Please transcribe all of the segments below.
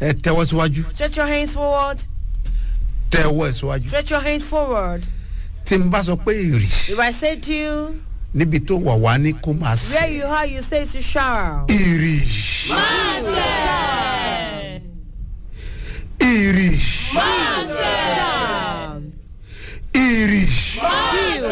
ẹ tẹ́wọ́ síwájú Stretch your hands forward. tẹ́wọ́ ẹ̀ síwájú Stretch your hands forward. tí n bá sọ pé èrì If I say to you, níbi tó wà wá ní kó máa where sè you are, you say to shout. èrì èrì Shout. èrì Deal.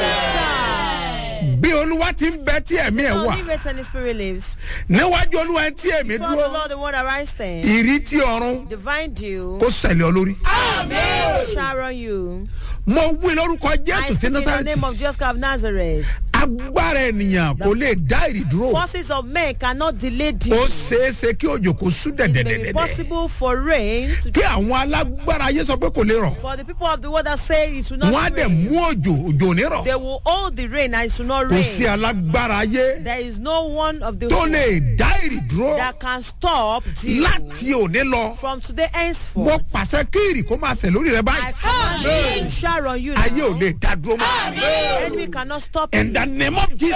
Shout. bí olúwa ti ń bẹ tí ẹ̀mí ẹ̀ Lord, wà live it and the spirit lives. níwájú olúwa ẹ̀ tí ẹ̀mí For the dúró Lord, the one that rise stand. ìrì tí ọ̀run Divine dew. kó sẹ̀lẹ̀ ọ lórí. Shower on you. mo wí lórúkọ I jésù speak tí in the násàrẹ́tì name of Jesus Christ of Nazareth. agbára ènìyàn kò lè dá ìrì dúró Forces of men cannot delay ó dew. ṣeéṣe kí òjò kò sún It may be dẹ̀dẹ̀dẹ̀dẹ̀ possible for rain to kí àwọn alágbára ayé sọ pé kò lè rọ̀ for the people of the world that say it will not wọ́n á dẹ̀ rain. mú òjò òjò ò ní rọ̀ They will hold the rain and it will not kò sí rain. alágbára ayé There is no one of the tó world lè dá ìrì dúró that can stop dew láti òní lọ from today mo henceforth. pàṣẹ kí ìrì kó máa sẹ̀ lórí rẹ I báyìí command you to shower on you ayé ò now. lè dá dúró mọ́ The enemy cannot stop in you. the name of Jesus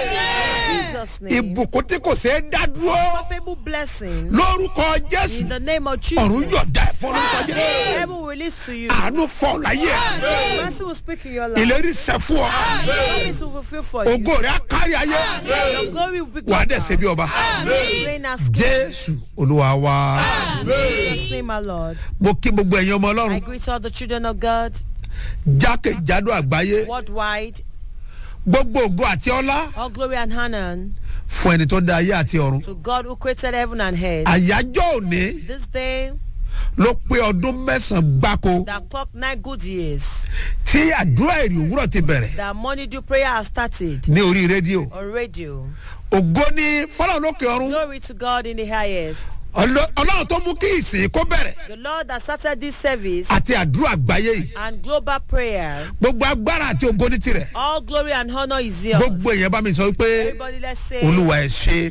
In Jesus' name. ìbùkún tí kò ṣeé dá dúró Unstoppable blessing. lórúkọ In Jésù the name of ọ̀run Jesus. yọ̀ọ̀dá ẹ̀fọ́ lórúkọ Jésù. Heaven will release to you. àánú fọ láyé Mercy will speak in your life. ìlérí sẹ fún ọ Promise will fulfill for you. ògo rẹ á kárí ayé Your glory will be wà á dẹ̀ ṣe glorified. bí ọba Reign as king. jésù olúwa wa In Jesus' name, my Lord. mo kí gbogbo ẹ̀yin ọmọ I ọlọ́run greet all the children of God jákèjádò àgbáyé worldwide. gbogbo ògo àti ọlá All glory and honor fún ẹni tó dá ayé àti ọ̀run to God who created heaven and earth. àyájọ́ òní This day ló pé ọdún mẹ́sàn-án gbáko that clock nine good years tí àdúrà èrè òwúrọ̀ ti bẹ̀rẹ̀ that morning dew prayer has started ní orí rédíò on radio. ògo ní fọlọ́run lókè ọ̀run Glory to God in the highest. Ọlọ́- ọlọ́run tó mú kí ìsìn kó bẹ̀rẹ̀ The Lord that started this service àti àdúrà àgbáyé yìí and global prayer. gbogbo agbára àti ògo ní tirẹ̀ All glory and honor is yours. gbogbo èèyàn bá mi sọ pé Everybody, let's say, olúwa ẹ ṣe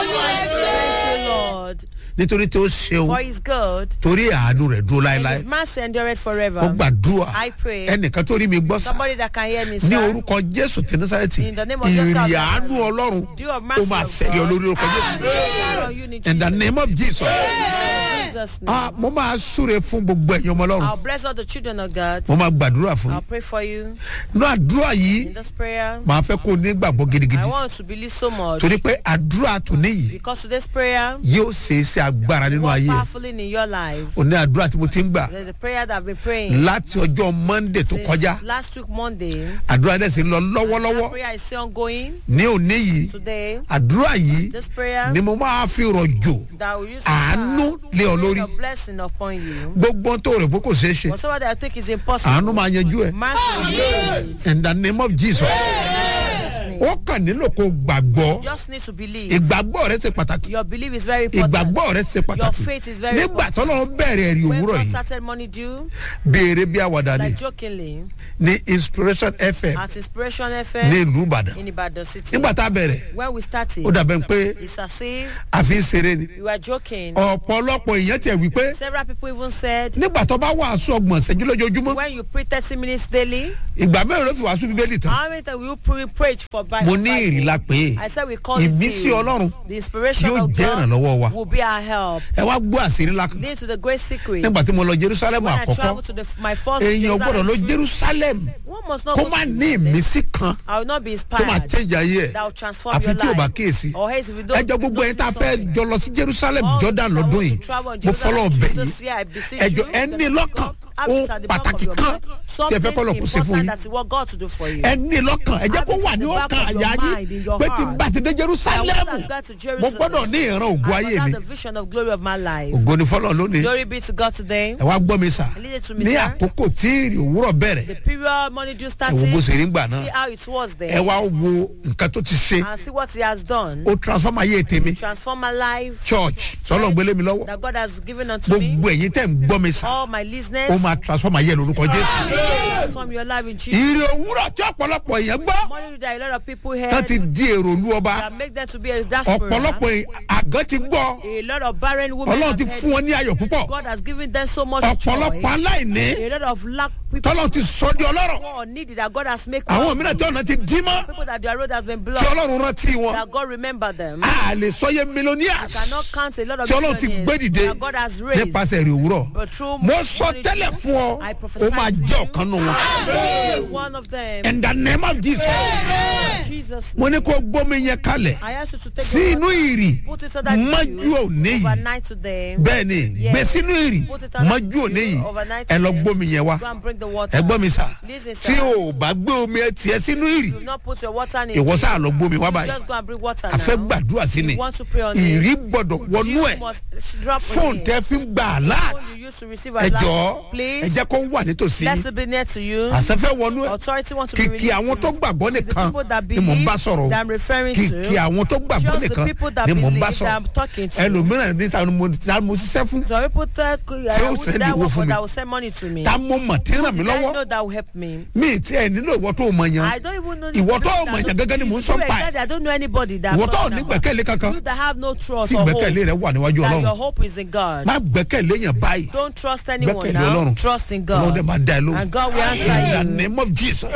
Thank you, Lord, nítorí tí ó ṣeun for His good. torí àánú rẹ̀ dúró And láéláé His mercy endureth ó forever. gbàdúrà I pray. ẹnìkan tó rí mi gbọ́ sá Somebody that can hear me, ní sir. orúkọ jésù tí násàrẹ́tì In the name of Jesus ìrì Christ. àánú ọlọ́run Dew of ó mercy máa of ṣẹlẹ̀ God. olórí orúkọ jésù Shower on you in in the Jesus' name of jesus Jesus' name. ah mo máa súre fún gbogbo ẹ̀yin ọmọ ọlọ́run I'll bless all the children of God. mo máa gbàdúrà fún I'll yín pray for you ní àdúrà yìí in this prayer. màá fẹ́ kó o ní gbàgbọ́ gidigidi I want to believe so much torí pé àdúrà tòní yìí because today's prayer yóò ṣe é ṣe agbára nínú work ayé ẹ̀. powerfully in your life. òní àdúrà tí mo ti ń gbà There's a prayer that I've been praying láti ọjọ́ monday tó since kọjá last week Monday. àdúrà dẹ̀ sì ń lọ That lọ́wọ́lọ́wọ́ prayer is still ongoing ní òní yìí today. àdúrà yìí This prayer ni mo máa fi rọ̀jò that will use to àánú lé ọ lórí a blessing upon you. gbogbo ohun tó rẹ̀ pé kò ṣeé ṣe Whatever that I think is àánú impossible. máa yanjú ẹ̀ Mercy will do it. in the name of jesus Jesus' name. ó kàn nílò kó gbàgbọ́ Just need to believe. ìgbàgbọ́ rẹ ṣe pàtàkì Your belief is very important. ìgbàgbọ́ rẹ ṣe Your pàtàkì faith is very nígbà important. tọ́lọ́ bẹ̀rẹ̀ ẹ̀rí When òwúrọ̀ God yìí started money due, béèrè bí àwàdà ni like jokingly, ní inspiration fm at Inspiration ní FM ìlú ìbàdàn in Ibadan City. nígbà tá a bẹ̀rẹ̀ When we started, ó dàbẹ̀ pé it's as if àfi ń ṣeré ni we were joking. ọ̀pọ̀lọpọ̀ èèyàn tiẹ̀ wí pé Several people even said, nígbà tó bá wàásù ọgbọ̀n ṣẹ́jú lójoojúmọ́ when you pray 30 minutes daily, ìgbà mẹ́rin ló fi wàásù bíbélì tán how many times will you pre- preach for Bible? mo ní ìrìlá pé I said we call it ìmísí the, ọlọ́run the inspiration yóò of jẹ́ God ìrànlọ́wọ́ wa will be our help. ẹ wá gbọ́ àṣírí ńlá kan Lead to the great secret. nígbà tí mo lọ jerusalem When I àkọ́kọ́ travel to the, my first èèyàn gbọ́dọ̀ lọ trip, jerusalem one must not kó go má to ní Jerusalem. ìmísí kan I will not be tó máa inspired. change ayé ẹ̀ That will transform àfi your tí o bá life. kíyèsí Or else if you don't ẹjọ́ gbogbo ẹ̀yin tá a fẹ́ something. jọ lọ sí jerusalem All jordan the lọ́dún travel yìí to travel in mo fọlọ́ Jerusalem ọbẹ̀ this yìí year, I beseech ẹjọ́ you, ẹ ní that lọ́kàn have ohun it at the back of pàtàkì your kan mind. tí ẹ fẹ́ kọ́ lọ kó ṣe fún important yín that is what God to do for you. ẹ ní lọ́kàn ẹ jẹ́ Have kó it wà at ní the back ọkàn of your àyà mind, in yín your pé tí n heart. bá ti dé I jerusalem want to go to mo Jerusalem. gbọ́dọ̀ ní ìran ògùn I ayé must mi have the vision of glory of my life. ògo ni fọlọ́ lónìí Glory be to God today. ẹ wá gbọ́ mi sà Lead it to me, ní sir. àkókò tí ìrì òwúrọ̀ bẹ̀rẹ̀ The period money due ẹ wo bó started. ṣe rí gbà náà See how it was ẹ there. wá wo nǹkan tó ti ṣe And see what he has done. ó transform ayé tèmi Transform my life. church tọ́lọ̀ gbélé mi lọ́wọ́ That God has given unto me. gbogbo ẹ̀yin tẹ̀ ń gbọ́ mi sà All my listeners. ó máa transform ayé ẹ̀ lórúkọ jésù Transform your life in Jesus. ìrì òwúrọ̀ tí ọ̀pọ̀lọpọ̀ èèyàn gbọ́ Money that a lot of people heard. tán ti di èrò olú ọba That make them to be a diaspora. ọ̀pọ̀lọpọ̀ àgọ́ ti gbọ́ A lot of barren women. ọlọ́run have ti heard fún wọn ní ayọ̀ púpọ̀ God has given them so much ọ̀pọ̀lọpọ̀ joy. aláìní A lot of lack people tọ́lọ́ ti sọ di ọlọ́rọ̀ who are needy that God has made àwọn come. mìíràn tí ọ̀nà ti dí mọ́ People that their road has been tí blocked. ọlọ́run rántí wọn That God remember them. a lè sọyẹ You millionaires cannot count a lot of tí ọlọ́run ti gbé millionaires dìde that God has raised. nípasẹ̀ èrè òwúrọ̀ But through mo sọ money tẹ́lẹ̀ to fún ọ I ó prophesy máa to jẹ́ you. ọ̀kan nù wọn Be one of them. in the name of Jesus Jesus. mo ní kó gbómi yẹn kalẹ̀ I ask you to take sí your inú water, ìrì put it so that mọ́jú you òní yìí overnight today. bẹ́ẹ̀ ni Yes. gbé sínú ìrì Put it on mọ́jú òní yìí overnight ẹ lọ today. gbómi yẹn wá Go and bring the water. ẹ gbọ́ mi sà Listen, tí sir. o bá gbé omi ẹ tiẹ̀ sínú ìrì Do not put your water in. ìwọ sáà lọ gbómi wá báyìí Just go and bring water a fẹ́ now. gbàdúrà sí ni You want to pray on ìrì it. gbọ́dọ̀ wọnú You ẹ̀ must drop on fóònù it. tẹ́ fi ń gbà alert Phone you used to receive ẹ a jọ̀ọ́ lot. ẹ Please. jẹ́ kó wà nítòsí Let it be near to you. àṣẹfẹ́ wọnú ẹ̀ Authority want to be kìkì released àwọn to tó you. gbàgbọ́ The nìkan people that ni mò ń bá believe sọ̀rọ̀ that I'm referring to. kìkì àwọn tó gbàgbọ́ Just the nìkan people that ni mò ń bá believe that I'm sọ̀rọ̀ talking to. ẹlòmíràn ní ta ni mo ta ni mo ṣiṣẹ́ fún Some people tell Tí ó uh, send that owó work fún for mi. that will send money to me. ta mo mọ̀ tí ń ràn mí I lọ́wọ́ know that will help me. mi tí ẹ nílò ìwọ tó mọ̀ yẹn I don't even know. the Ìwọ tó people mọ̀ that yẹn don't gẹ́gẹ́ ni mò ń sọ you pa ẹ̀. exactly, I don't know anybody that. ìwọ I'm tó talking ní about. gbẹ̀kẹ̀lé kankan You that have no trust tí or hope. gbẹ̀kẹ̀lé rẹ wà níwájú That ọlọ́run your hope is in God. má gbẹ̀kẹ̀lé yẹn báyìí Don't trust anyone gbẹ̀kẹ̀lé now. ọlọ́run Trust in ọlọ́run dẹ̀ God. máa dá ẹ lóhùn And God will in the answer you. name of Jesus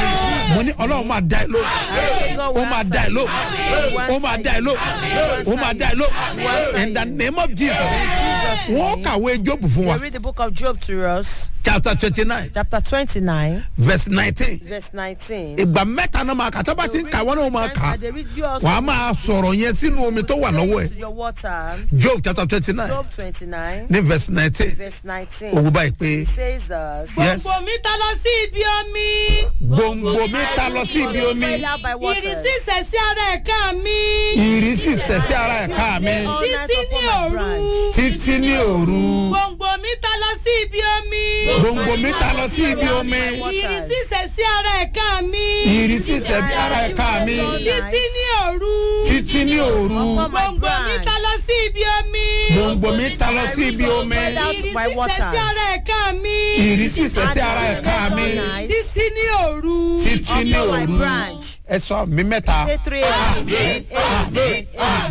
mo ní ọlọ́run máa dá ẹ lóhùn God ó will máa dá ẹ answer you. lóhùn ó máa dá ẹ lóhùn ó máa dá ẹ lóhùn in the name of Jesus Jesus' wọ́n name. kàwé Jóòbù fún wa We read the book of Job to us, chapter twenty nine chapter 29, verse nineteen verse 19. ìgbà mẹ́ta náà máa kà tó bá ti ń kà wọ́n náà máa kà And they read you also wàá máa sọ̀rọ̀ yẹn sínú omi tó wà lọ́wọ́ ẹ̀ to your water. Job chapter twenty nine Job 29, ní verse nineteen verse 19. òwú báyìí pé says us. yes gbogbo mi ta lọ sí ibi omi. gbòǹgbò mi ta lọ sí ibi omi Fell out by waters. ìrísí ìṣẹ̀sí ara ẹ̀ka mi. ìrísí sẹ̀sí ara ẹ̀ka mi All night títí upon ní my òru. branch. títí ní òru gbòǹgbò mi ta lọ sí ibi omi. gbòǹgbò mi ta lọ sí ibi omi ìrísí ìṣẹ̀sí ara ẹ̀ka mi. ìrísí sẹ̀sí ara ẹ̀ka mi títí ní òru. títí ní òru Upon my gbòǹgbò mi branch. ta lọ sí ibi omi. gbòǹgbò mi ta lọ sí ibi omi Fell out ìrísí by waters. ìṣẹ̀sí ara ẹ̀ka mi. ìrísí sẹ̀sí ara ẹ̀ka mi títí ní òru. títí ní Upon my òru branch. ẹ sọ mi mẹ́ta Say three. Amen. Amen.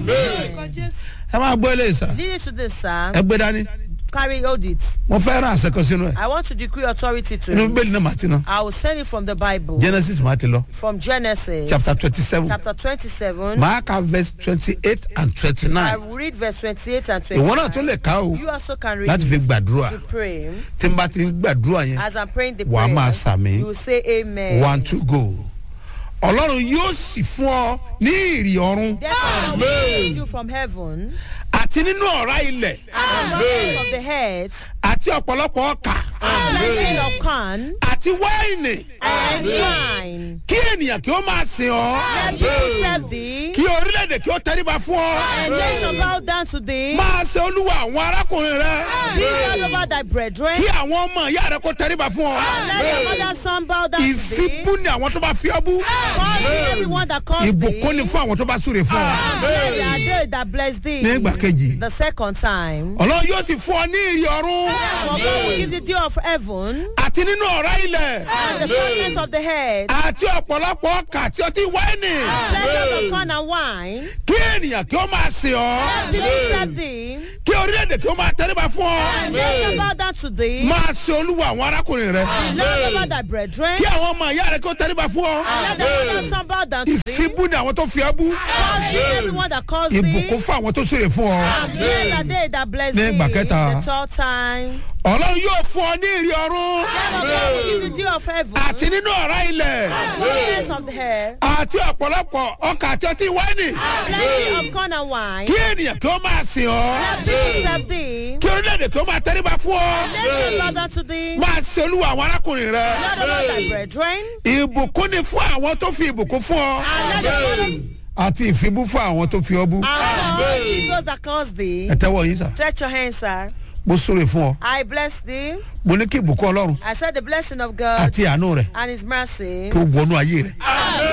Amen. ẹ máa gbọ́ eléyìí sá Leading to this, sir, ẹ gbé dání carry hold it. mo fẹ́ rán àṣẹ kan sínú ẹ̀ I want to decree authority to inú you. bíbélì náà màá ti ná I will send it from the Bible, Genesis màá ti lọ from Genesis, chapter twenty seven chapter 27. màá ka verse twenty eight and twenty I nine will read verse 28 and ìwọ náà tó 29. lè ká o You also can read láti fi it gbàdúrà to pray. tí n bá ti ń gbàdúrà yẹn As I'm praying the Wàá máa prayer, sàmì. you will say amen. one two go ọlọ́run yóò sì fún ọ ní ìrì ọ̀run Therefore, I will give you from heaven, àti nínú ọ̀rá ilẹ̀ abundance of the head, àti ọ̀pọ̀lọpọ̀ ọkà plenty of corn, àti wáìnì and wine. kí ènìyàn kí ó máa sìn ọ́ Let people serve thee, kí orílẹ̀-èdè kí ó tẹríba fún ọ and they shall bow down to thee. máa ṣe olúwa àwọn arákùnrin rẹ Be all over thy brethren. kí àwọn ọmọ ìyá rẹ kó tẹríba fún ọ Let your mother's son bow down to thee. ìfibú ni àwọn tó bá fi ọ́ bú Call thee everyone that calls thee. ìbùkún ni fún àwọn tó bá súre fún ọ Blessed are they that bless thee. ní ìgbà kejì The second time. ọlọ́run yóò sì fún ọ ní ìrì ọ̀run For God will give the dew of heaven àti nínú ọ̀rá ilẹ̀ and the fatness of the head, àti ọ̀pọ̀lọpọ̀ ọkà àti ọtí wáìnì pleasures of corn and wine. kí ènìyàn kí ó máa sìn ọ́ People serve thee, kí orílẹ̀-èdè kí ó máa tẹríba fún ọ and they shall bow down to thee. máa ṣe olúwa àwọn arákùnrin rẹ Lord over thy brethren. kí àwọn ọmọ ìyá rẹ kí ó tẹríba fún ọ Let the mother's son bow down to thee. ìfibú ni àwọn tó fi ọ́ bú Call thee everyone that calls thee. ìbùkún fún àwọn tó súre fún ọ And blessed are they that bless Ní thee. ìgbà kẹta. The third time. ọlọ́run yóò fún ọ ní ìrì ọ̀run Therefore God will give the dew of heaven. àti nínú ọ̀rá ilẹ̀ Fullness of the hair. àti ọ̀pọ̀lọpọ̀ ọkà àti ọtí wáìnì Plenty of corn and wine. kí ènìyàn kí ó máa sìn ọ́ Let people serve thee. kí orílẹ̀-èdè kí ó máa tẹríba fún ọ They shall bow down to thee. máa ṣe olúwa àwọn arákùnrin rẹ Lord over thy brethren. ìbùkún ni fún àwọn tó fi ìbùkún fún ọ And let the follow àti ìfibú fún àwọn tó fi ọ bú and call thee those that calls thee. ẹ tẹ́wọ́ yín sà Stretch your hands, sir. mo súre fún ọ I bless thee. mo ní kí ìbùkún ọlọ́run I said the blessing of God àti àánú rẹ and his mercy. kí ó wọnú ayé rẹ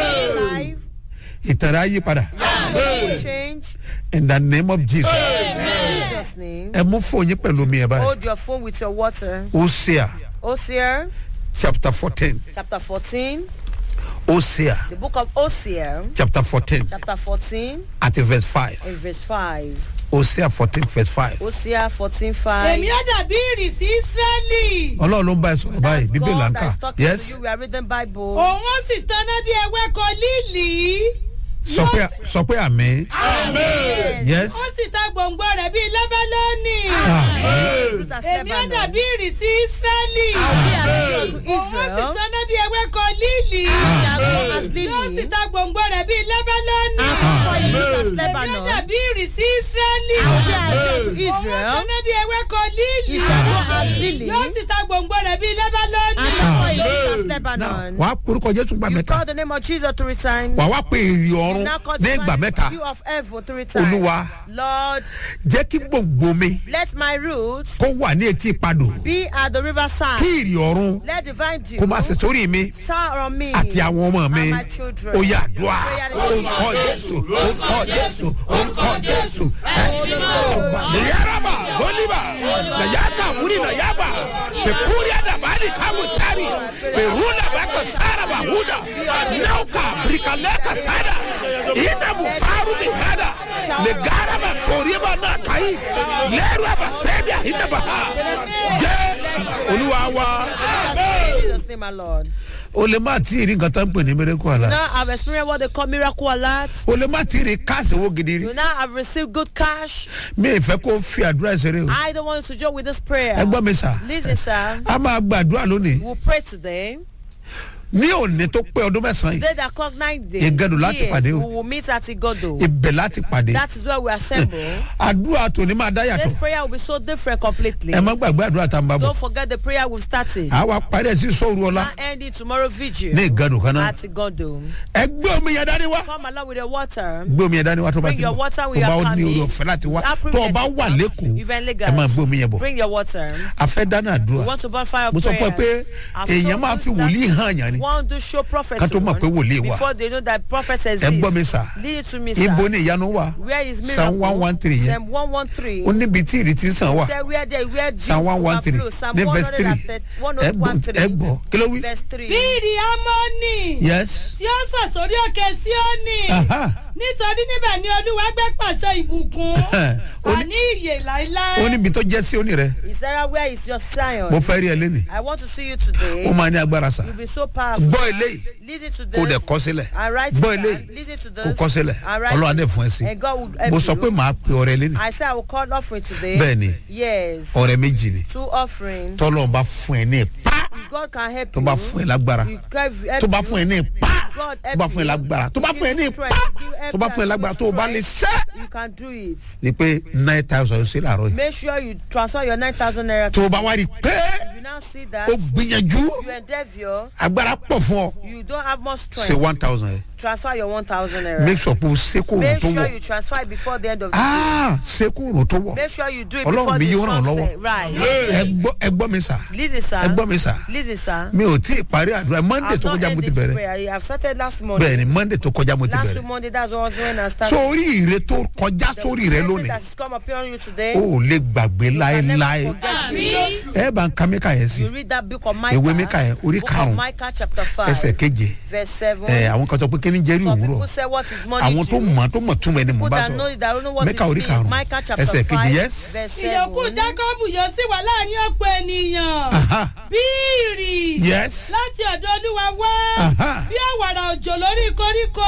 Life ìtàn rẹ á yí padà will change. in the name of Jesus In Jesus' name. ẹ mú fóònù yín pẹ̀lú mi ẹ̀ báyìí Hold your phone with your water. Hosea Hosea chapter fourteen chapter 14. Hosea The book of Hosea chapter fourteen chapter 14 àti verse five and verse 5. hosea fourteen verse five Hosea fourteen five. èmi ó dàbí ìrìsí ísírẹ́lì ọlọ́run ló ń bá ẹ sọ̀rọ̀ báyìí bíbélì là ń God kà that is talking yes to you. We are reading Bible. òun ó sì tanná bí ewéko líìlì sọ pé sọ pé àmì yes ó sì ta gbòǹgbò rẹ̀ bíi lẹ́bẹ́lọ́nì àmì Truth as èmi ó Lebanon. dàbí ìrìsí ísírẹ́lì I will be an angel to òun ó sì Israel. tanná bí ewéko líìlì Shall go as yóò sì lily. ta gbòǹgbò rẹ̀ bíi lẹ́bẹ́lọ́nì And for you as èmi ó Lebanon. dàbí ìrìsí ísírẹ́lì I will be an angel to òun ó Israel. tanná bí ewéko líìlì He shall go as lily. yóò sì ta gbòǹgbò rẹ̀ bíi lẹ́bẹ́lọ́nì And for you as náà Lebanon. wàá porúkọ jésù gbà You mẹ́ta call the name of Jesus three times. wàá wá pé èrè ọ̀run Now call ní the ìgbà mẹ́ta you of heaven three times. Olúwa. Lord, jẹ́ kí gbòǹgbò mi let my roots kó wà ní etí ìpadò be at the river kí side. ìrì ọ̀run Let divine dew kó máa ṣe sórí mi shower on me àti àwọn ọmọ mi and my children. ó yà dùà orúkọ jésù orúkọ jésù orúkọ jésù nìyáraba zoliba nàyàtà múri nàyàbà tẹkúrì àdàbàdì kámùtárì pèrúnà bàkà sáraba húdà náùkà bìrìkàlẹ́kà sádà ìdàbù fárúbì hádà lẹ́gàràbà sóríyàbà náà káyì lẹ́rù àbàsẹ́bíà ìdàbà ha jésù olúwa wa. In Jesus' name, my Lord. o lè má tí ì rí nǹkan tó ń pè ní miracle Now alert I've experienced what they call miracle alert. o lè má tí ì rí káàsì owó gidi rí You now have received good cash. mi ì fẹ́ kó fi àdúrà ìṣeré o I don't want you to join with this prayer. ẹ gbọ́ mi sà Listen, sir. a máa gbàdúrà lónìí We'll pray today. ní òní tó pé ọdún mẹ́sàn-án yìí Today that clock nine days. Igado láti Yes, pàdé o. We will meet at Igodo. ibẹ̀ láti pàdé That is where we assemble. àdúrà tòní máa dá This yàtọ̀ prayer will be so different completely. ẹ má gbàgbé àdúrà tá a ń bá bọ̀ Don't forget the prayer we've started. àwa parí ẹ̀ sí sóòru ọlá Now end it tomorrow vigil. ní ìgàdùn kan náà At Igodo. ẹ gbé omi yẹn dání wá Come along with the water. gbé omi yẹn dání wá tó bá Bring ti your bọ̀ water tó with bá your ó ní family. orí ọ̀fẹ́ láti wá That tó o bá privilege wà is lẹ́kọ̀ọ́ If you're in ẹ máa gbé omi yẹn bọ̀ Bring your water. a fẹ́ dáná We àdúrà want to burn fire mo sọ fún ẹ pé prayers. I've èèyàn told máa you fi that wòlíì hàn yàn ni One do show prophet Ká tó mọ̀ one pé wòlíì wà. before they know that prophet exists. ẹ gbọ́ mi sà Lead it to me, sir. ibo ni ìyanu wà Where is miracle? Psalm 113 yẹn. Psalm 113. ó níbi tí ìrètí sàn wà Say where there where Psalm one one three Psalm ní verse three 113. ẹ gbọ́ ẹ gbọ́ kí ló wí. Verse 3. bí ìrì amọ́nì yes tí ó sọ̀ sórí òkè síónì Aha. nítorí níbẹ̀ ni olúwa gbé pàṣẹ ìbùkún Ó ní- àní ìyè láéláé. ó níbi tó jẹ́ sí òní rẹ Is that where is your Zion? mo fẹ́ rí ẹ lẹ́nìí I want to see you today. ó máa ní agbára sà You'll be so powerful. gbọ́ eléyìí Listen to kó this. dẹ̀ kọ́ sílẹ̀ I write gbọ́ it eléyìí down. Listen to this. kó kọ́ sílẹ̀ I write ọlọ́run it. adé fún ẹ sí And God will help mo sọ pé you. màá pe ọrẹ lẹ́nìí I say I will call offering today. Bẹ́ẹ̀ni. Yes. ọrẹ méjì ni Two offering. tọ́lọ́run bá fún ẹ ní ipá If God can help tó you. bá fún ẹ lágbára you can help tó bá you. fún ẹ ní ipá God tó help bá fún ẹ you. lágbára tó bá fún ẹ ní ipá tó bá fún ẹ lágbára tó o bá lè ṣẹ́ You can do it. ni pé nine thousand ṣe làárọ̀ yìí Make sure you transfer your 9,000 naira. tó o bá wá rí i pé You now see that o gbìyànjú you endeavor, agbára pọ̀ fún ọ you don't have much ṣe strength. one thousand yẹn Transfer your 1,000 naira. make sure pé o ṣe kó òrùn Make tó sure wọ̀ you transfer it before the end of the day. aa ṣe kó òrùn tó wọ̀ Make sure you do it Ọlọ́run before mi the yóò ràn ọ́ sunset. lọ́wọ́. Right. ẹ gbọ́ ẹ gbọ́ mi sà Listen, sir. ẹ gbọ́ mi sà Listen, sir. mi ò tí ì parí àdúrà monday I've tó not kọjá mo ti ended this bẹ̀rẹ̀ prayer. I've started last Monday. bẹ́ẹ̀ ni monday tó kọjá mo ti Last bẹ̀rẹ̀ Monday, that's was when I started. sórí ire tó kọjá sórí rẹ blessing lónìí that has come upon you today. o ò lè gbàgbé you can never láéláé forget it. ẹ bá ń ka mẹ́ka yẹn sí You read that book of Micah. Ìwé Míkà yẹn, orí Book of karùn-ún, Micah chapter five. ẹsẹ̀ keje Verse seven. ẹ àwọn kan sọ pé kí ni jẹ́rìí Some òwúrọ̀ people say what is money àwọn tó to? mọ̀ tó mọ̀ túmọ̀ ẹni mọ̀ People bá that know sọ it, that don't know what Mẹ́kà it orí means. karùn-ún, Micah chapter ẹsẹ̀ kejì, five. yes. Verse ìyókù seven. jákọ́bù yóò sì wà láàrin ọ̀pọ̀ ènìyàn Aha. bí ìrì yes láti ọ̀dọ̀ olúwa wá Aha. bí àwàrà òjò lórí koríko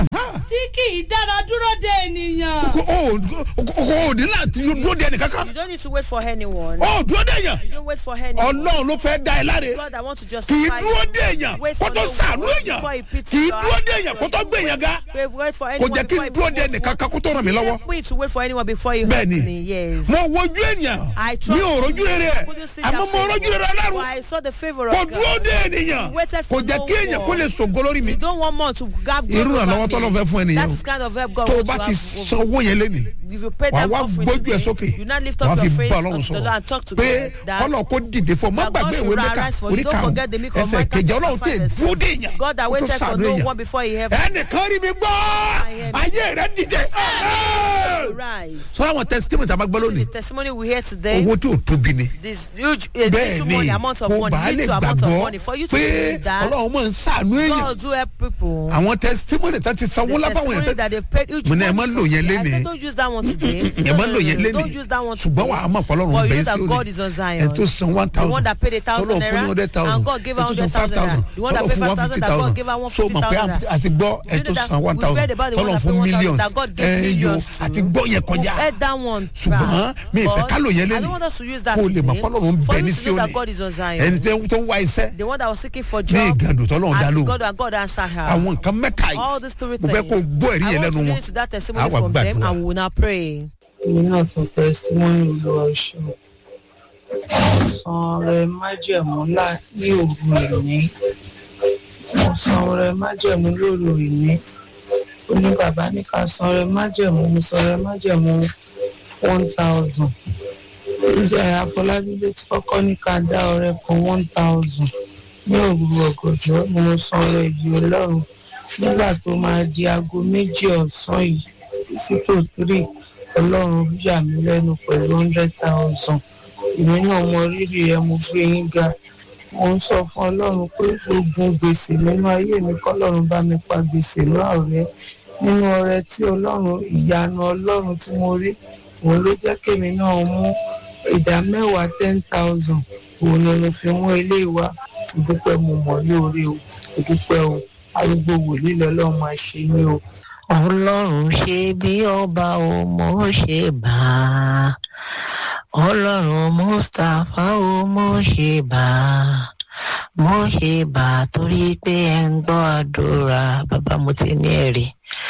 tí kì í dára dúró de ènìyàn. kò ó kò ó ní láti dúró de ẹnì kankan You don't need to wait for anyone. ó dúró de èèyàn You don't wait for anyone. ọlọ́run ló fẹ́ dá ẹ láre God that want to kì í justify dúró you. de èèyàn Wait kó for tó no sàánú one èèyàn before he pity kì í you. dúró de èèyàn kó tó gbé èèyàn ga Wait, wait for kò anyone jẹ́ kí before n he dúró de promote ẹnì you. kankan kó tó ràn mí lọ́wọ́ Help me to wait for anyone before you bẹ́ẹ̀ help ni me. Yes. mo wojú ènìyàn I trust mi ò rojú rere ẹ̀ Couldn't see àmọ́ that mo favor. rojú rere But ọlọ́run I saw the favor kò of dúró God. de ènìyàn waited kò for jẹ́ no kí èèyàn kó one. lè ṣògo lórí mi You don't want more to have irú God ìrànlọ́wọ́ over tọ́lọ́ me. fẹ́ fún ẹnìyàn That is kind of help God tó o wants bá to ti have san over owó yẹn lẹ́nìí If you pay wà them wá offering gbójú ẹ today, sókè you now lift wà up á fi your face bá ọlọ́run unto the Lord sọ̀rọ̀ and talk to pé God that kọ́lọ̀ kó dìde fún ọ má that God gbàgbé should ìwé mẹ́ka arise for you. orí Don't karùn-ún forget the meek of ẹsẹ̀ Micah kejì chapter ọlọ́run tẹ̀ five, verse dúró dé èèyàn God that kó tó waited for sàánú no èèyàn one before he have ẹnìkan rí mi gbọ́ ayé rẹ dìde rise. sọ́ra àwọn testimony tàbá gbọ́ lónìí The testimony we hear today, owó tí ò tóbi ni this huge, uh, bẹ́ẹ̀ little ni money, amount of kó money, bàa lè little amount of gbàgbọ́ money, for you to pé believe that ọlọ́run máa ń sàánú èèyàn God do help people. àwọn testimony tó ti sanwó The lábàwọn testimony yẹn that they paid huge mo ní ẹ money má lò for yẹn you. I lénìí said don't use that one today. yẹn máa ń lò yẹn lé Don't use that one ṣùgbọ́n today. wàá mọ̀ pọ̀lọ́run But you bẹ́ẹ̀ know sí that God is on òní Zion. ẹ̀ tó san one thousand The one that paid a thousand tọ́lọ̀ fún naira, ní hundred thousand and God gave her ẹ̀ tó san five 100,000 thousand naira. The one that tọ́lọ̀ paid fún one 5,000 fifty that God thousand gave her so mọ̀ pé 150,000 àti gbọ́ ẹ̀ You tó know that san one we thousand read about the one tọ́lọ̀ that fún paid 1,000 millions that God gave ẹ̀ yo millions to. àti gbọ́ yẹn Who kọjá heard that one ṣùgbọ́n back. mi ìfẹ́ But ká lò yẹn I don't lẹ́nu want us to use that kó o lè mọ̀ today. pọ́lọ́run ń For bẹ you ní to know that Síónì God is on Zion. ẹni tó- tó ń wá iṣẹ́ The one that was seeking for ní job. ìgàdù tọ́lọ́run dá As lóhùn God and God answered her. àwọn nǹkan mẹ́ta All yìí these three mo fẹ́ things. kó o gbọ́ ẹ̀rí I yẹn want to lẹ́nu wọn listen to that testimony àwa from them gbàdúrà and we will now pray. èmi náà tún tẹsítímọ́nì olúwa ṣe mo san ọrẹ májẹ̀mú lá- ní òru ìní mo san ọrẹ májẹ̀mú lóru ìní ó ní bàbá ní ká san ọrẹ májẹ̀mú mo san ọrẹ májẹ̀mú one thousand ìjà àfọlábí ló ti kọ́kọ́ ní ká dá ọrẹ kan one thousand ní òru ọ̀gànjọ́ ni mo san ọrẹ yìí ọlọ́run nígbà tó máa di aago méjì ọ̀sán yìí sí tó three ọlọ́run yà mí lẹ́nu pẹ̀lú hundred thousand èmi náà mọ rírì ẹ mo gbé yín ga mo ń sọ fún ọlọ́run pé ogun gbèsè nínú ayé mi kọ́lọ́run bá mi pa gbèsè náà rẹ nínú ọrẹ tí ọlọ́run ìyanu ọlọ́run tí mo rí òun ló jẹ́ kémi náà mú ìdá mẹ́wàá ten thousand òun ni mo fi mú ilé wa ìdúpẹ́ mo mọ̀ lóore o ìdúpẹ́ o arúgbó wòlíì lọ́lọ́run máa ṣe ní o. ọlọ́run ṣe bí ọba ò mọ̀ ṣe bá a ọlọ́run mustapha ò mọ̀ ṣe bá a mọ̀ ṣe bá a torí pé ẹ ń gbọ́ àdúrà bàbá mo ti ní ẹ̀rí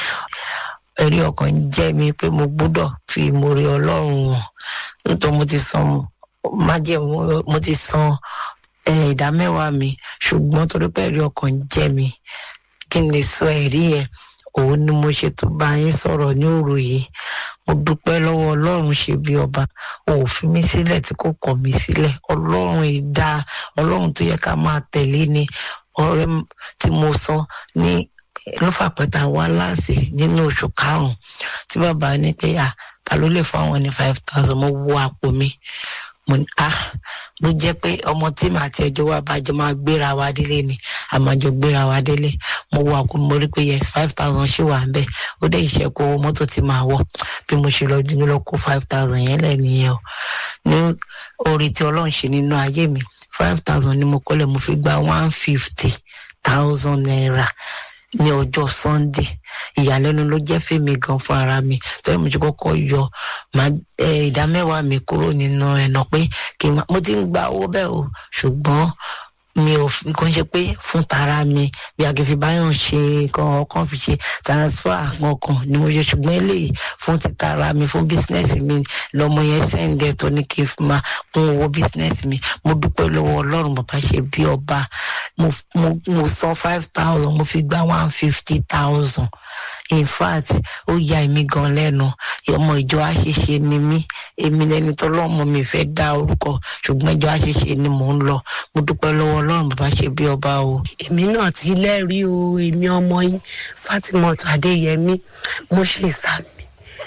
ẹ̀rí ọkàn ń jẹ́ mi pé mo gbọ́dọ̀ fi ìmoore ọlọ́run hàn nítorí mo ti san májẹ̀mú mo ti san eh, ìdá mẹ́wàá mi ṣùgbọ́n torí pé ẹ̀rí ọkàn ń jẹ́ mi kí n lè sọ ẹ̀rí yẹn òun ni mo ṣe tó bá yín sọ̀rọ̀ ní òru yìí mo dúpẹ́ lọ́wọ́ ọlọ́run ṣe bí ọba ò fi mí sílẹ̀ tí kò kọ̀ mí sílẹ̀ ọlọ́run ìdá ọlọ́run tó yẹ ká máa tẹ̀lé ni ọ̀rẹ́ m- tí mo san ní lọ́fàpẹ́ta wá láàsì nínú oṣù karùn-ún tí bàbá ní pé à ta ló lè fún àwọn ní five thousand mo wo àpò mi mo ní ah bó jẹ́ pé ọmọ tí màá ti ẹjọ́ wa bàjẹ́ máa gbéra wa délé ni àmàjọ gbéra wa délé mo wo àpò mo rí pé yes five thousand ṣì wà ń bẹ̀ ó dé ìṣẹ́kù owó mọ́tò tí màá wọ̀ bí mo ṣe lọ dúró lọ kó five thousand yẹn lẹ̀ nìyẹn o ní orí tí ọlọ́run ṣe nínú ayé mi five thousand ni mo kọ́lẹ̀ mo fi gba one fifty thousand naira ní ọjọ́ sunday ìyàlẹ́nu ló jẹ́ fèmí gan fún ara mi tọ́yọ̀ mo ti kọ́kọ́ yọ màá ẹ, ìdá mẹ́wàá mi kúrò nínú ẹ̀nà pé kí n má mo ti ń gba owó bẹ́ẹ̀ o ṣùgbọ́n mi ò fi kàn ṣe pé fún tara mi bí agbèfì báyọ̀ ṣe kan ọkàn fi ṣe transfer kankan ni mo ṣe ṣùgbọ́n eléyìí fún ti tara mi fún bísínẹ́sì mi lọ́mọ yẹn sẹ́ǹdẹ̀ tó ní kí n fi máa kún owó bísínẹ́sì mi mo dúpẹ́ lọ́wọ́ ọlọ́run bàbá ṣe bí ọba mo mo mo san five thousand mo fi gba one fifty thousand in fact ó ya èmi gan lẹ́nu ọmọ ìjọ àṣìṣe ni mí èmi lẹni tọ́lọ́mọ mi fẹ́ dá orúkọ ṣùgbọ́n ìjọ àṣìṣe ni mò ń lọ mo dúpẹ́ lọ́wọ́ ọlọ́run bàbá ṣe bí ọba o. èmi náà ti lẹ́rìí o èmi ọmọ yín fatimot adéyẹmí mo ṣe sàmì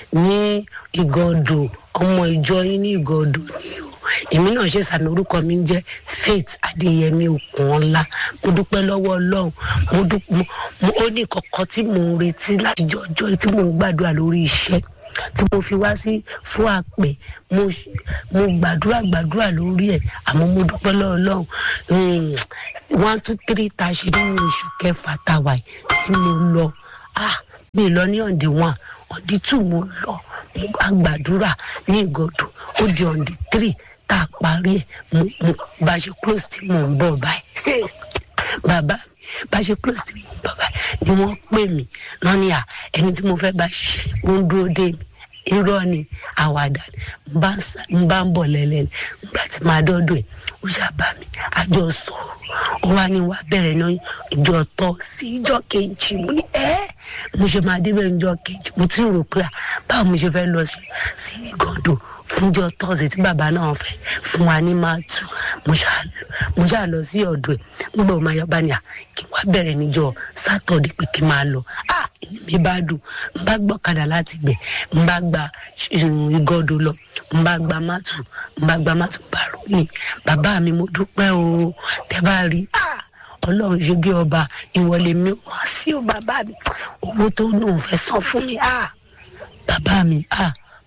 ní ìgọdọ ọmọ ìjọ yín ní ìgọdọ ni o èmi náà ṣe sàmì orúkọ mi ń jẹ faith adéyẹmí okunola mo dúpẹ́ lọ́wọ́ ọlọ́run mo dúpẹ́ mo ó ní kọ̀kọ́ tí mò ń retí láti jọjọ́ tí mò ń gbàdúrà lórí iṣẹ́ tí mo fi wá sí fún àpè mo ṣ- mo gbàdúrà gbàdúrà lórí ẹ àmọ́ mo dúpẹ́ lọ́wọ́ ọlọ́run um, one two three tá a ṣe nínú oṣù kẹfà tá a wà yìí tí mo lọ ah mi lọ ní ọ̀ǹdì one ọ̀ǹdì two mo lọ mo bá gbàdúrà ní ìgọ̀dọ̀ ó di ọ̀ǹdì three tá a parí ẹ̀ mo mo bá a ṣe close tí mò ń bọ̀ báyìí bàbá mi bá a ṣe close tí mò ń bọ̀ báyìí ni wọ́n pè mí náà ní à ẹni tí mo fẹ́ bá ṣiṣẹ́ ó ń dúró dé mi irọ́ ni àwàdà ni n bá ń sá- n bá ń bọ̀ lẹ́lẹ́ ni nígbà tí màá dọ́dọ̀ ẹ̀ ó ṣàbá mi àjọ sọ̀rọ̀ ó wá ní wá bẹ̀rẹ̀ náà ìjọ tọ́ sí ìjọ kejì mo ní ẹ́ mo ṣe máa débẹ̀ ìjọ kejì mo ti rò pé à, báwo mo ṣe fẹ́ lọ sí sí ìgọ̀dọ̀ fúnjọ tọ́sí tí bàbá náà fẹ́ fún wa ní máa tù mo ṣáà mo ṣáà lọ sí ọ̀dọ̀ ẹ̀ nígbà wo máa yọ bá ní à kí n wá bẹ̀rẹ̀ níjọ sátọ̀dẹ̀ pé kí n máa lọ ah inú mi bá dùn n bá gbọ́kadà láti gbẹ̀ n bá gba ìgọ́dọ̀ lọ n bá gba mátù n bá gba mátù bàrú mi bàbá mi mo dúpẹ́ o tẹ́ bá rí ah ọlọ́run ṣe bí ọba ìwọlé mi wá sí o bàbá mi owó tó lóun fẹ́ san fún mi ah bàbá mi ah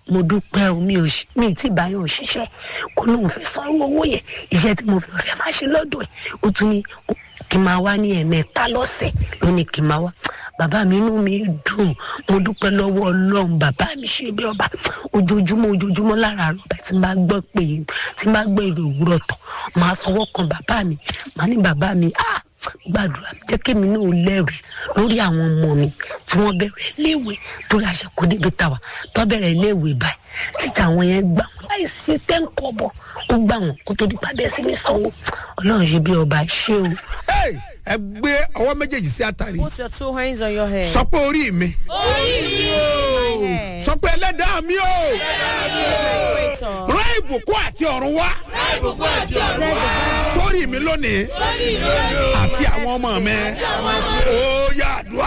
mo dúpẹ́ o mi ò ṣe mi ì tí ì báyọ̀ ṣiṣẹ́ kó lóun fẹ́ san irú owó yẹn iṣẹ́ tí mo fi fẹ́ máa ṣe lọ́dọ̀ ẹ̀ ó tún ní kí n máa wá ní ẹ̀mẹ́ta lọ́sẹ̀ ló ní kí n máa wá bàbá mi inú mi dùn mo dúpẹ́ lọ́wọ́ ọlọ́run bàbá mi ṣe bí ọba ojoojúmọ́ ojoojúmọ́ lára àrùbá tí máa gbọ́ pé tí máa gbọ́ èrò òwúrọ̀ tán máa sọwọ́ kan bàbá mi máa ní bàbá mi ah gbàdúrà jẹ́ kémi náà lẹ́rìí lórí àwọn ọmọ mi tí wọ́n bẹ̀rẹ̀ léèwé torí àṣekò débi tàwa tó bẹ̀rẹ̀ léèwé báyìí títà àwọn yẹn gbà wọn láì sí tẹ́ńkọ̀bọ̀ ó gbà wọn kó tó di padà sí ní sanwó ọlọ́run ṣe bí ọba ṣé o. Hey, ẹ gbé ọwọ́ méjèèjì sí àtàrí Put your two hands on your head. sọ pé orí mi My head. sọ pé ẹlẹ́dàá mi o Creator. rán ìbùkún àti ọ̀run wá Let the voice sórí mi lónìí àti àwọn ọmọ mi ó yà dùá.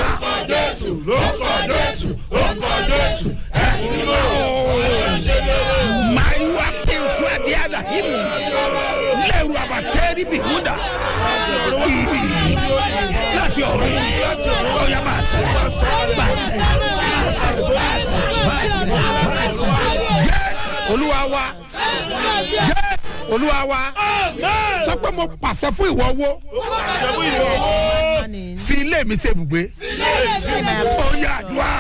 máa wá kí n sọ adé àdàhìmù lẹ́rù àbàtẹ́rì bìhúdà ìrì láti ọ̀run ó yà máa sẹ́ máa sẹ́ máa sẹ́ máa sẹ́ máa sẹ́ máa sẹ́. Yes, olúwa wa Yes, olúwa wa sọ pé mo pàṣẹ fún ìwọ owó morning. fi ilé mi ṣe ibùgbé ó yà dùá.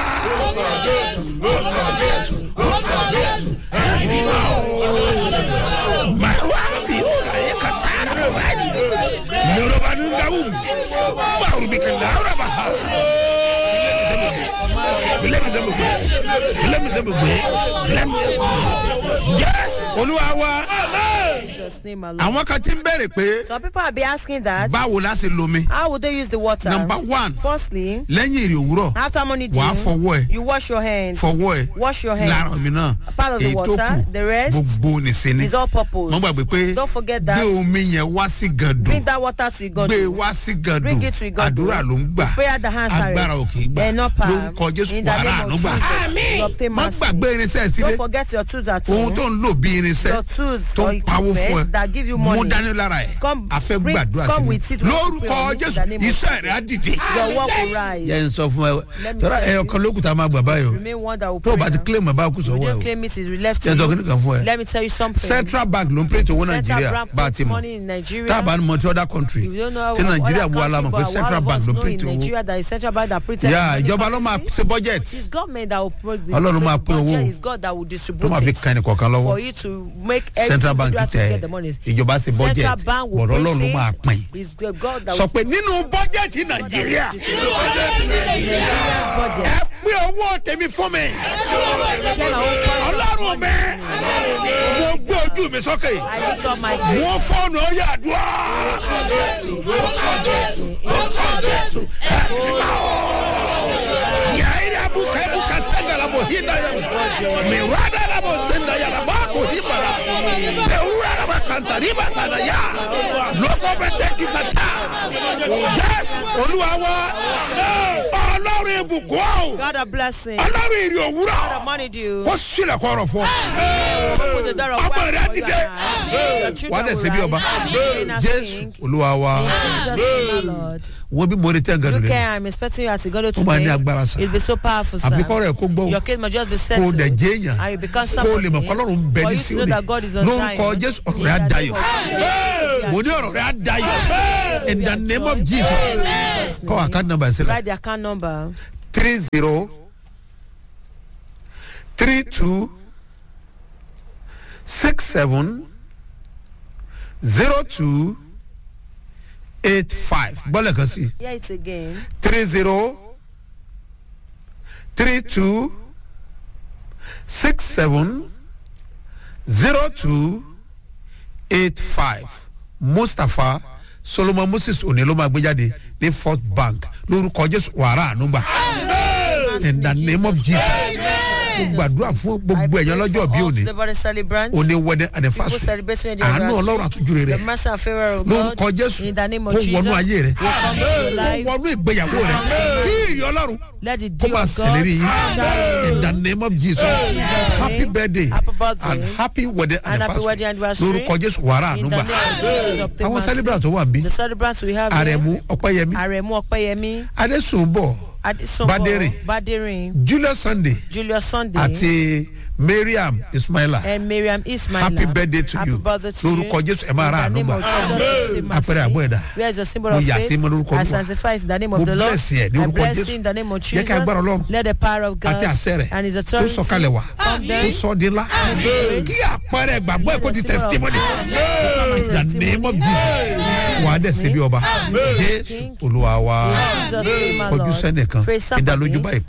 Marwa biuna ye kasara wani. Yoruba nungawum. Baru bikin laura baha. Filẹ̀ mi sẹ́mu gbé. Filẹ̀ mi sẹ́mu gbé. Filẹ̀ mi sẹ́mu gbé. Yes, olúwa wa. Jesus' name alone. Àwọn kan ti ń bèrè pé Some people have been asking that. báwo la ṣe lomi. How would they use the water? Number one, Firstly, lẹ́yìn èrè òwúrọ̀, after morning wàá dew, fọwọ́ ẹ̀. you wash your hands. fọwọ́ ẹ̀ Wash your hands. lára mi náà. Part of the Èyí tó water, kù, the rest gbogbo nìṣe ni. It's all purpose. Mo gbàgbé pé Don't forget gbé that. omi yẹn wá sí gàdùn. Bring that water to God. gbé wá sí gàdùn Bring it to Igando. àdúrà ló ń gbà Prayer that answers. agbára ò kì í gbà They're not power. lórúkọ jésù In the wàrà name àánú of gbà Jesus. You obtain má mercy. gbàgbé irinṣẹ́ sílé Don't forget your tools at ohun home. tó ń lò bí irinṣẹ́ Your tools tó or ń pawó fún equipment that give ẹ you mú money. dání lára ẹ̀ Come, a fẹ́ bring- gbàdúrà come sí with it. i We want to lórúkọ pray on it in jésù the name of iṣẹ́ rẹ̀ á dìde. Your work will rise. yẹn ń sọ fún ẹ Let me tọ́lá tell ẹyọ you. kan lókùtà máa gbà báyìí o Remain one that will tó o pray. bá ti now. claim ẹ̀ bá kù If sọ́wọ́ you ẹ don't o claim it, it's left to yẹn sọ you. kí ni kan fún ẹ Let me tell you something. central bank ló ń pray tó owó Central nàìjíríà Bank bá a puts ti mọ̀ money in Nigeria. tá a bá ní mọ tí other country If you don't know tí what nàìjíríà other bu alamọ̀ country, pé but central all of bank us ló know pray in tó owó Nigeria that is central bank that printed yà money ìjọba ló máa policy. ṣe budget It's government that will pro- Ọlọ́run máa the pín owó. budget. It's God that will ló distribute máa fi it kan ẹnì kọ̀ọ̀kan lọ́wọ́. for you to make every central bank individual to tẹ get the money. ìjọba ṣe budget Central bank will bọ̀dọ̀ print ọlọ́run ló it. máa pín. It's God that sọ will pé nínú bọ́jẹ̀tì nàìjíríà Nigeria's budget. ẹ pín owó tèmi fún mi Share my own portion of ọlọ́run mi mo gbé ojú mi sókè I lift up my faith. mo fọ́ọ̀nù ọyẹ àdúrà. Yaira buka buka sanga la bohinda ya mirada la bosenda ya la babo hibara beura la bakanta riba sana ya loko beteki sata yes olúwa wa ọlọ́run ibùkún o God a blessing. ọlọ́run ìrì God òwúrọ̀ a money due. kó sílẹ̀ kọ́rọ̀ fún ọ. Open the door of Ọmọ wealth rẹ̀ for you dìde. and I. Your children wà á dẹ̀ will ṣe bí ọba rise. Reign as jésù king. olúwa wa In Jesus' name, my Lord. wo bí mo rí tẹ́ nǹkan Look lónìí here, I'm expecting you as you go to Ó máa ní today. agbára sá. It'll be so powerful, sir. àfikọ́ rẹ̀ kó gbọ́ Your case must just be kó o settled. dẹ̀ jẹ́ èèyàn And you become kó o lè mọ̀ somebody. pé ọlọ́run ń bẹ For ní you to know síónì that God is on lórúkọ Zion. jésù ọ̀rọ̀ In rẹ̀ á the dayọ̀ name of Jesus. mo ní ọ̀rọ̀ rẹ̀ á dayọ̀ in the name of jesus kọ́ àkáǹtì nọ́mbà ẹ̀ sílẹ̀ Write the account number. three zero three two six seven zero two eight five bọ́lẹ̀ kan sí Hear it again. three zero three two six seven zero two eight five mustapha solomon moses òní ló máa gbé jáde ní fort bank lórúkọ jésù wàrà ànúgbà in the name of jesus mo gbàdúrà fún gbogbo ẹ̀yàn lọ́jọ́ bí òní Everybody celebrant. òní wedding People anniversary celebrating their àánú anniversary. ọlọ́run àtúnjú rere The mercy and favor of God. lórúkọ jésù In the name kó of Jesus. wọnú ayé rẹ will come to your kó life. wọnú ìgbéyàwó rẹ kí ìrì ọlọ́run Let the kó deal máa of God ṣèlérí yín shine. in the name of jesus happy birthday Happy birthday. and happy wedding And happy wedding anniversary anniversary. lórúkọ jésù wàrà In the ànúgbà name of Jesus. obtain àwọn mercy. celebrant tó wà ń bí The celebrants we have here. àrẹ̀mú ọ̀pẹ́yẹmí Aremu Ọpẹ́yẹmí. adésùnbọ̀ Adesombo. Badere. Badere. julius sunday Julius Sunday. àti mariam ismaila And Miriam Ismail. happy birthday to Happy you birthday to you. lórúkọ jésù ẹ máa ra In the àánú name gbà of Jesus, in the apẹrẹ mercy. àbọ̀ ẹ̀dá Where is your symbol mo of yà faith? sí mo lórúkọ I olúwa sanctify it in the name Mo of the Lord. bless you, ní I orúkọ bless Jésù. you in the name of Jẹ́ Jesus. kí agbára Ọlọ́run Let the power of God àti àṣẹ rẹ̀ and his tó authority sọ̀kalẹ̀ wá come tó down. sọ di ńlá kí àpẹẹrẹ ìgbàgbọ́ ẹ̀ kó di testimony in the name of jesus wà á dẹ̀ ṣe bí ọba jésù olúwa wa Jesus name, my kọjú Lord. sẹ́nìkan Praise ìdálójú somebody. báyìí